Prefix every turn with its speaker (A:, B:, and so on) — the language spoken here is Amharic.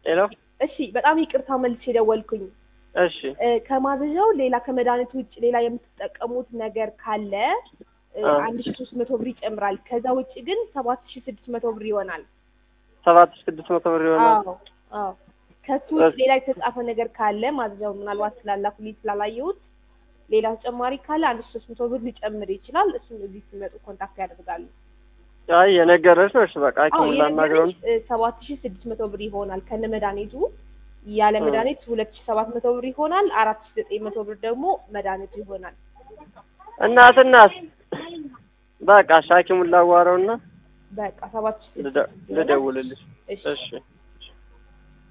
A: ሄሎ
B: እሺ በጣም ይቅርታ መልስ የደወልኩኝ
A: እሺ
B: እ፣ ከማዘዣው ሌላ ከመድኃኒት ውጭ ሌላ የምትጠቀሙት ነገር ካለ እ፣
A: አ።
B: አንድ ሺ ሶስት መቶ ብር ይጨምራል። ከዛ ውጭ ግን ሰባት ሺ ስድስት መቶ ብር ይሆናል።
A: ሰባት ሺህ ስድስት መቶ ብር ይሆናል።
B: አዎ አዎ። ከሱ ውጭ ሌላ የተጻፈ ነገር ካለ ማዘዣው ምናልባት ስላላኩልኝ ስላላየሁት ሌላ ተጨማሪ ካለ አንድ ሺ ሶስት መቶ ብር ሊጨምር ይችላል። እሱን እዚህ ሲመጡ ኮንታክት ያደርጋሉ።
A: አይ የነገረች ነው። እሺ በቃ
B: አዎ
A: ሐኪሙን ላናግረው ነው።
B: የነገረኝ ሰባት ሺ ስድስት መቶ ብር ይሆናል ከነ መድኃኒቱ። ያለ
A: እ።
B: መድኃኒት ሁለት ሺ ሰባት መቶ ብር ይሆናል። አራት ሺ ዘጠኝ መቶ ብር ደግሞ መድኃኒቱ ይሆናል።
A: እናት እናት በቃ እሺ ሐኪሙን ላዋራውና
B: በቃ ሰባት ሺ ስድስት
A: ልደ- ልደውልልሽ።
B: እሺ
A: እሺ